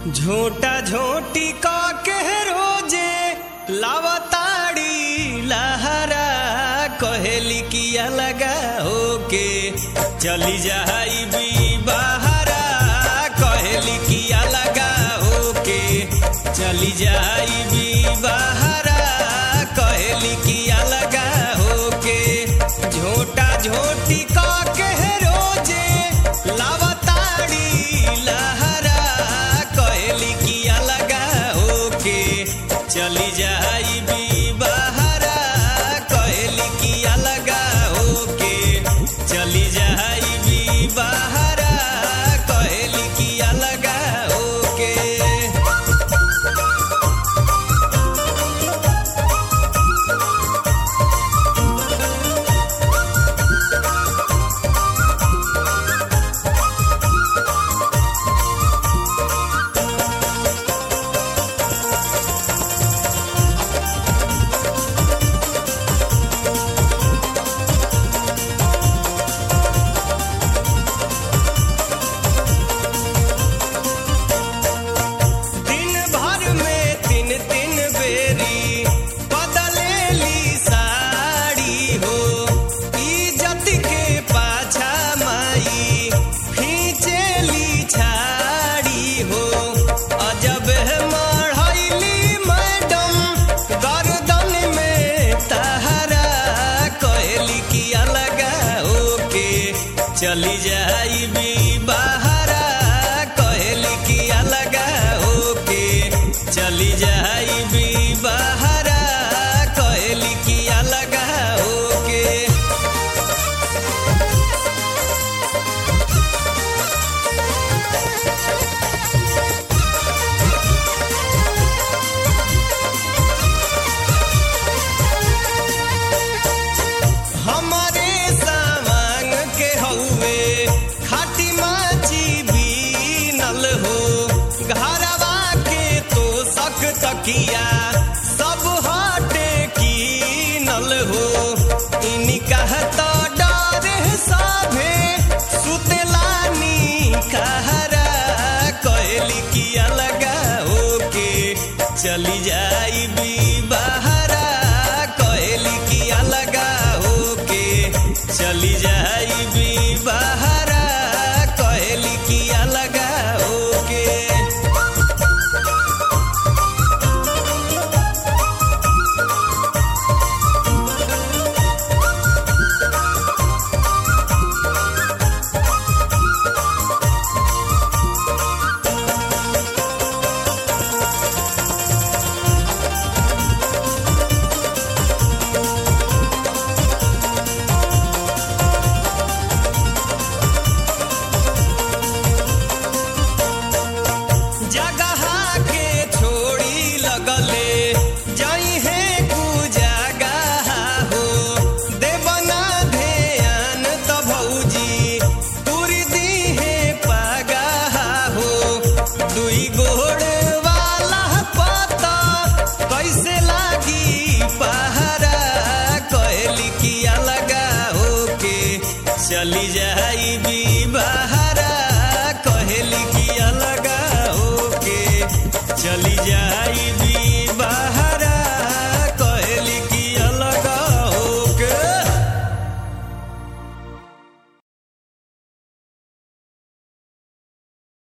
झोटा झोटी का के रोजे लावताड़ी लहरा कहेली किया लगा होके चली जाई भी बहरा कहेली किया लगा होके चली जाई भी बहरा कहेली किया लगा होके झोटा झोटी का के रोजे लावताड़ी लहरा कहेली किया लगा होके चली जाई भी बहरा कहेली किया लगा होके चली जाई भी बहरा कहेली किया लगा होके दिन भर में तीन तीन बेरी बदलेली साड़ी हो इज्जत के पाछा माई खींचेली छाड़ी हो अजब है मढ़ैली मैडम गर्दन में तहरा कहली किया लगा होके चली जाई भी बहरा कहली किया लगा होके चली जाई भी बहरा कहली किया लगा होके हमारे सामान के हौवे खाटी माची बीनल हो घरवा के तो सक तकिया सब हटे कीनल हो इनी कहता डर साभे सुतलानी कहरा कहली किया लगा होके चली जाई भी बहरा कहली किया लगा होके चली जाई भी बहरा कहली किया लगा होके जगह के छोड़ी लगले जाई है कुजगह हो देवना ध्यान त भौजी तुरी दी है पगह हो दुई गो